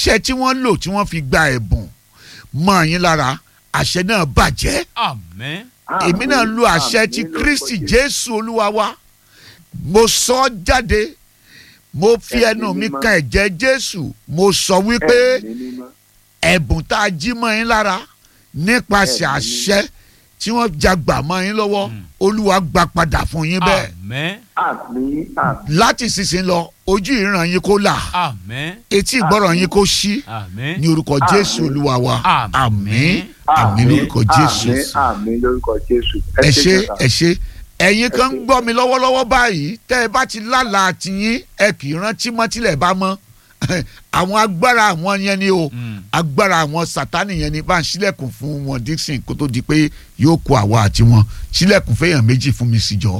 àṣẹ tí wọ́n lò tí wọ́n fi gba ẹ̀bùn mọ́ yín lára àṣẹ náà bàjẹ́ àmín èmi náà lo àṣẹ ti kristi jésù olúwa wa mo sọ ọ́ jáde mo fi Ẹ̀mí ẹnu mi mímọ́. kan ẹ̀jẹ̀ jésù mo sọ wípé Ẹ̀mí mímọ́. ẹ̀bùn tá a jí mọ́ yín lára nípasẹ̀ Ẹ̀mí àṣẹ tí wọ́n jagbà mọ́ yín lọ́wọ́ Mm. olúwa gbà padà fún yín bẹ́ẹ̀ àmín àmín àmín láti sísìn lọ ojú ìran yín kó là àmín etí ìgbọ́ràn yín kó ṣí àmín ní orúkọ jésù Àmín. olúwa wa Àmín. àmín àmín lórúkọ jésù àmín àmín lórúkọ jésù. ẹ ṣe jọ̀sà. ẹ ṣe ẹ̀yin kan ń ṣé. gbọ́ mi lọ́wọ́lọ́wọ́ báyìí tẹ́ ẹ bá ti lálàá tiyín ẹ kì í rántí mọ́ tilẹ̀ bá mọ́ àwọn agbára àwọn yẹn ni o Mm. agbára àwọn sátánì yẹn ni bá ń ṣílẹ̀kùn fún wọn dixon kó tó di pé yóò kó àwa àti wọn ṣílẹ̀kùn fẹ́yàn méjì fún mi síjọ́.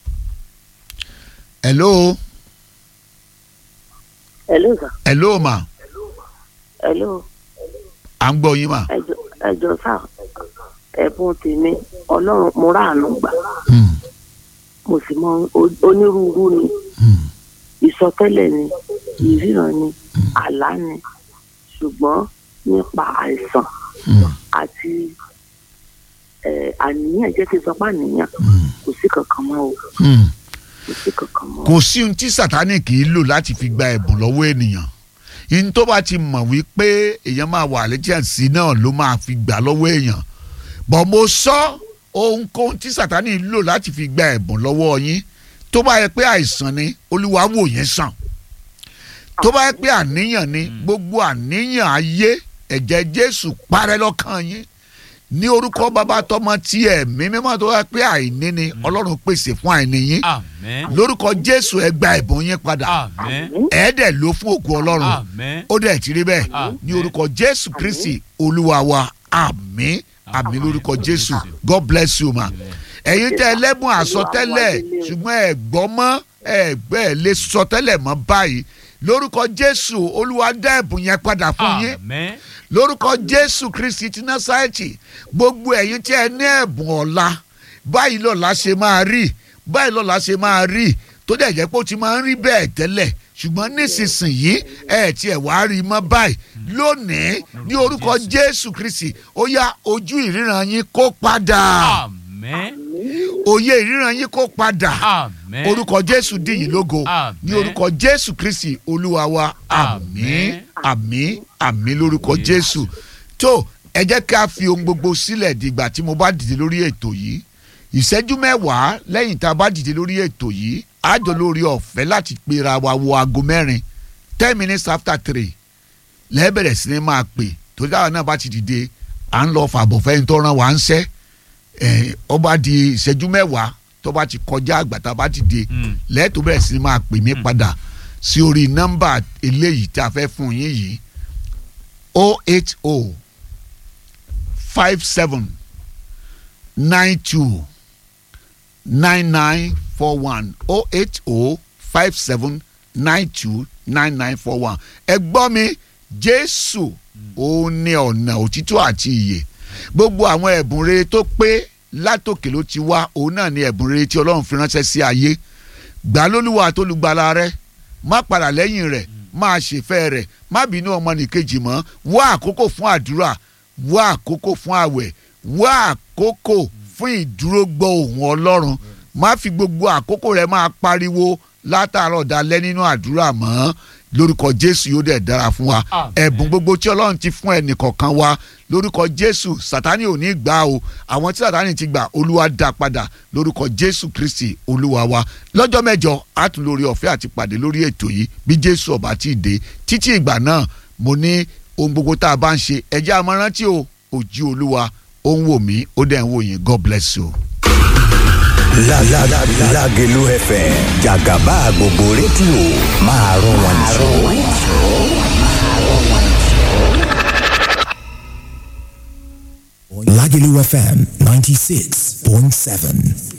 hello hello sir hello ma hello à ń gbọ́ yín ma. ẹjọ ẹjọ sá ẹ̀bùn tèmi Ọlọ́run mo ráàánú gbà Hmm, mo sì mọ o- onírúurú ni hmm, ìsọtẹ́lẹ̀ ni ìríran ni àlá ni ṣùgbọ́n nípa àìsàn hmm, àti ẹ, àníyàn jẹ́ kí n sọ pé àníyàn hmm, kò sí kankan mọ́ o hmm. kò sí kankan mọ́. kò sí ohun tí sátánì kì í lò láti fi gba ẹ̀bùn lọ́wọ́ ènìyàn ihun tó bá ti mọ̀ wípé èèyàn máa wà lẹ́jẹ̀sí náà ló máa fi gbà lọ́wọ́ èèyàn bọ̀ mo sọ ohunkóhun tí sátánì lò láti fi gba ẹ̀bùn lọ́wọ́ yín tó bá yẹ pé àìsàn ni olúwa wò yẹn sàn tó bá yẹ pé àníyàn ni gbogbo àníyàn ayé ẹ̀jẹ̀ jésù parẹ́ lọ́kàn yín ní orúkọ bàbá tọmọ tí ẹ̀mí mímọ́ tó wá pé àìní ni ọlọ́run pèsè fún àìní yín àmín lórúkọ jésù ẹ gba ẹ̀bùn yín padà àmín ẹ dẹ̀ ló fún òkú ọlọ́run àmín ó dẹ̀ ti rí bẹ́ẹ̀ Àmín. ní orúkọ jésù kristi olúwa wa àmín àmín lórúkọ jésù god bless you ma ẹ̀yin tẹ́ ẹlẹ́bùn àsọtẹ́lẹ̀ ṣùgbọ́n ẹ gbọ́ mọ́ ẹ gbẹ́ ẹ lè sọtẹ́lẹ̀ mọ́ báyìí lórúkọ jésù olúwa dá ẹ̀bùn yẹn padà fún yín àmín lórúkọ jésù kristi ti násàrẹ́tì gbogbo ẹ̀yin tí ẹ ní ẹ̀bùn ọ̀la báyìí lọ́la ṣe máa rí báyìí lọ́la ṣe máa rí tó dẹ̀ jẹ́ pé ó ti máa ń rí bẹ́ẹ̀ tẹ́lẹ̀ ṣùgbọ́n nísinsìnyí ẹ ti ẹ̀ wá rí mọ́ báyìí lónìí ní orúkọ jésù kristi ó yá ojú ìríran yín kó padà àmín òye ìríran yín kó padà àmín orúkọ jésù dìyìn lógo Àmín. ní orúkọ jésù kristi olúwa wa àmín àmín àmín lórúkọ jésù tó ẹ jẹ́ ká fi ohun gbogbo sílẹ̀ dìgbà tí mo bá dìde lórí ètò yìí ìṣẹ́jú mẹ́wàá lẹ́yìn tá a bá dìde lórí ètò yìí àjọ lórí ọ̀fẹ́ láti pera wa wo aago mẹ́rin ten minutes after three lẹ́ẹ̀bẹ̀rẹ̀ sí ni máa pè torí táwọn náà bá ti dìde à ń lọ fàbọ̀ fẹ́yìn tó ràn wá ń ṣẹ́ ẹ̀ ọ bá di ìṣẹ́jú mẹ́wàá tó bá ti kọjá àgbà tá a bá ti dé Mm. lẹ́ẹ̀tọ́ bẹ̀rẹ̀ sí ni máa pè mí padà sí orí nọ́mbà eléyìí tí a fẹ́ fún yín yìí o eight o five seven nine two nine nine four one o eight o five seven nine two nine nine four one ẹ gbọ́ mi jésù òun ní ọ̀nà òtítọ́ àti ìyè gbogbo àwọn ẹ̀bùn rere tó pé látòkè ló ti wá òun náà ní ẹ̀bùn rere tí ọlọ́run fi ránṣẹ́ sí ayé gbà lólúwa àtolùgbàlà rẹ má padà lẹ́yìn rẹ̀ máa ṣèfẹ́ rẹ̀ má bínú ọmọnìkejì mọ́ wá àkókò fún àdúrà wá àkókò fún àwẹ̀ wá àkókò fún ìdúró gbọ́ ohùn ọlọ́run má fi gbogbo àkókò rẹ máa pariwo látàárọ̀ dalẹ́ nínú àdúrà mọ́ lórúkọ jésù yóò dẹ̀ dára fún wa Àmín. ẹ̀bùn gbogbo tí ọlọ́run ti fún ẹnìkọ̀ọ̀kan wa lórúkọ jésù sátánì ò ní gbà o àwọn tí sátánì ti gbà olúwa dá padà lórúkọ jésù kristi olúwa wa lọ́jọ́ mẹ́jọ á tún lórí ọ̀fẹ́ àti pàdé lórí ètò yìí bí jésù ọba ti dé títí ìgbà náà mo ní ohun gbogbo tá a bá ń ṣe ẹjẹ́ àmọ́rántí o ojú olúwa ó ń wò mí ó dẹ̀ ń wò yín god bless you. La la la Lágelú FM jàgàbá gbogbo rédíò máa rún wọn jù. Lagelu FM 96.7.